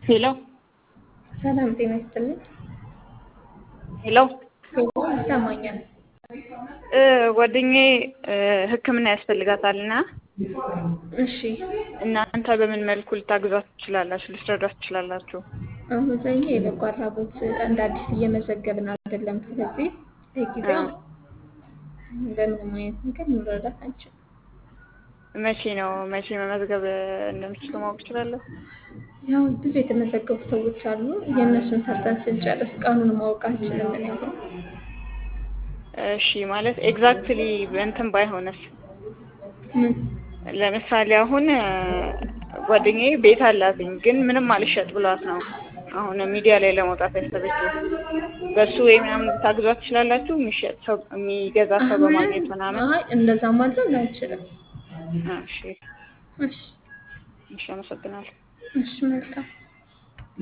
ሄሎ ሰላም ጤና ይስጥልኝ። ሄሎ ሄሎ ይሰማኛል። እ ጓደኛዬ እ ሕክምና ያስፈልጋታልና እሺ እናንተ በምን መልኩ ልታግዟት ትችላላችሁ? ልትረዷት ትችላላችሁ? አሁን ላይ የበጎ አድራጎት እንደ አዲስ እየመዘገብን አይደለም። ስለዚህ ለጊዜው በምንም አይነት ነገር ልንረዳት አንችልም። መቼ ነው መቼ መመዝገብ እንደምችሉ ማወቅ እችላለሁ? ያው ብዙ የተመዘገቡ ሰዎች አሉ። የእነሱን ሰርተን ስንጨርስ ቀኑን ማወቅ አንችልም። እኔ አሁን እሺ ማለት ኤግዛክትሊ እንትን ባይሆንስ ምን ለምሳሌ አሁን እ ጓደኛዬ ቤት አላትኝ ግን ምንም አልሸጥ ብሏት ነው አሁን ሚዲያ ላይ ለመውጣት ያሰበችው። በሱ ወይ ምናምን ልታግዟት ትችላላችሁ? የሚሸጥ ሰው የሚገዛ ሰው በማግኘት ምናምን። አይ እንደዛ ማድረግ አንችልም። እሺ እሺ እሺ፣ አመሰግናለሁ። እሺ መልካም